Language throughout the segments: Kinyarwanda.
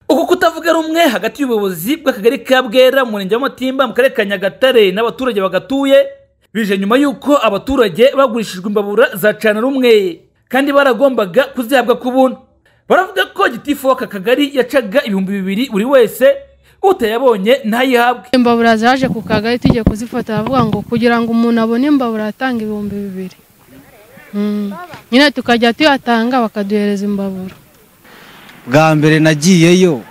uku kutavuga rumwe hagati y'ubuyobozi bw'akagari ka bwera mu murenge wa mutimba mu karere ka nyagatare n'abaturage bagatuye bije nyuma y'uko abaturage bagurishijwe imbabura za cana rumwe kandi baragombaga kuzihabwa ku buntu baravuga ko gitifu w'aka kagari yacaga ibihumbi bibiri buri wese utayabonye ntayihabwe imbabura zaje ku kagari tugiye kuzifata bavuga ngo kugira ngo umuntu abone imbabura atanga ibihumbi bibiri Mm. nyine tukajya tuyatanga bakaduhereza imbabura bwa mbere nagiyeyo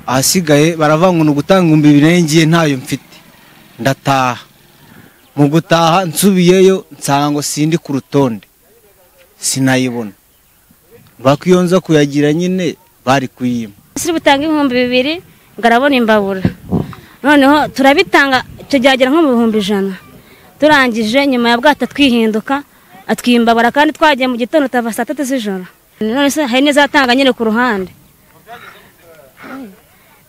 ahasigaye baravuga ngo ni ugutanga ibihumbi bibiri ngiye ntayo mfite ndataha mu gutaha nsubiyeyo nsanga ngo sindi ku rutonde sinayibona iyo nza kuyagira nyine bari kuyima si butanga ibihumbi bibiri ngo arabona imbabura noneho turabitanga tugeragera nko mu bihumbi ijana turangije nyuma ya bwata twihinduka atwiha imbabura kandi twagiye mu gitondo tuva saa tatu z'ijoro none se hari n'izatanga nyine ku ruhande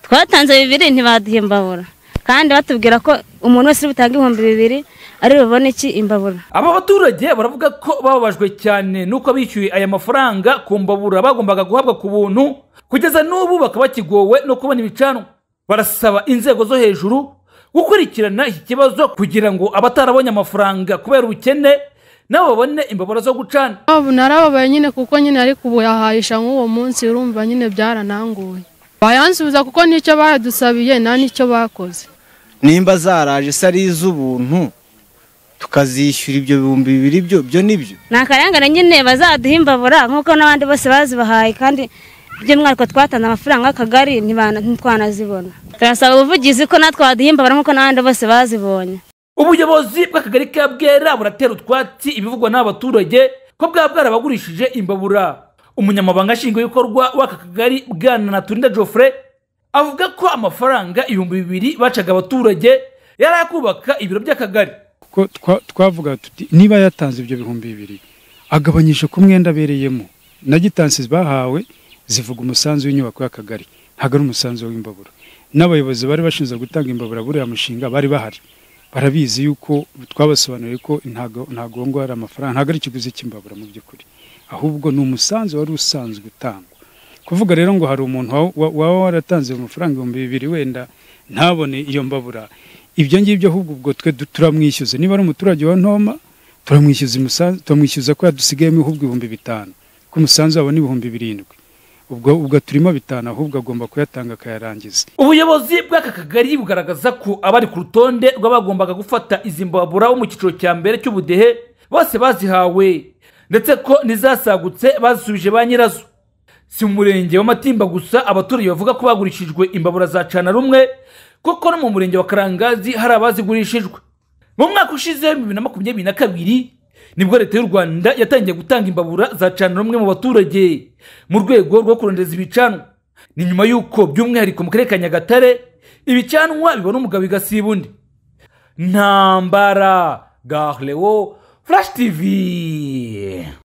twatanze bibiri ntibaduha imbabura kandi batubwira ko umuntu wese uri butanga ibihumbi bibiri ari bubone iki imbabura aba baturage baravuga ko bababajwe cyane n'uko bishyuye aya mafaranga ku mbabura bagombaga guhabwa ku buntu kugeza n'ubu bakaba bakigowe no kubona ibicanwa barasaba inzego zo hejuru gukurikirana iki kibazo kugira ngo abatarabonye amafaranga kubera ubukene nabo babone imbabura zo gucana Abu narababaye nyine kuko nyine ariko ubu yahahisha nk'uwo munsi urumva nyine byarananguye bayansubiza kuko n'icyo baradusabiye nta n'icyo bakoze nimba zaraje se ari iz'ubuntu tukazishyura ibyo bihumbi bibiri byo byo ni byo ni akarengane nyine bazaduha imbabura nk'uko n'abandi bose bazibahaye kandi by'umwihariko twatanze amafaranga y'akagari ntibana- ntitwanazibona turasaba ubuvugizi ko natwe baduha imbabura nk'uko n'abandi bose bazibonye ubuyobozi bw'akagari ka bwera buratera utwatsi ibivugwa n'abaturage ko bwaba bwarabagurishije imbabura umunyamabanga nshingwabikorwa w'aka kagari bwana naturinda geoffrey avuga ko amafaranga ibihumbi bibiri bacaga abaturage yari ayakubaka ibiro by'akagari kuko twa- twavuga tuti niba yatanze ibyo bihumbi bibiri agabanyije ku mwenda abereyemo na gitansi bahawe zivuga umusanzu w'inyubako y'akagari ntabwo ari umusanzu w'imbabura n'abayobozi bari bashinzwe gutanga imbabura buriya mushinga bari bahari barabizi yuko twabasobanuriye ko ntago ntagongwa ari amafaranga ntabwo ari ikiguzi cy'imbabura mu by'ukuri ahubwo ni umusanzu wari usanzwe utangwa kuvuga rero ngo hari umuntu wa- wa- waba waratanze amafaranga ibihumbi bibiri wenda ntabone iyo mbabura ibyo ngibyo ahubwo ubwo twe du- turamwishyuza niba ari umuturage wa ntoma turamwishyuza umusanzu turamwishyuza ko yadusigayemo ahubwo ibihumbi bitanu ko umusanzu wabo ni ibihumbi birindwi ubwo ubwo turimo bitanu ahubwo agomba kuyatanga akayarangiza ubuyobozi bw'aka kagari bugaragaza ko abari ku rutonde rw'abagombaga gufata izi mbabura bo mu cyiciro cya mbere cy'ubudehe bose bazihawe ndetse ko n'izasagutse bazisubije ba nyirazo si mu murenge wa matimba gusa abaturage bavuga ko bagurishijwe imbabura za cana rumwe kuko no mu murenge wa karangazi hari abazigurishijwe mu mwaka ushize bibiri na makumyabiri na kabiri nibwo leta y'u rwanda yatangiye gutanga imbabura za cana rumwe mu baturage mu rwego rwo kurondeza ibicanwa ni nyuma y'uko by'umwihariko mu karere ka nyagatare ibicanwa bibona umugabo igasiba undi ntambara garewo furashi tivi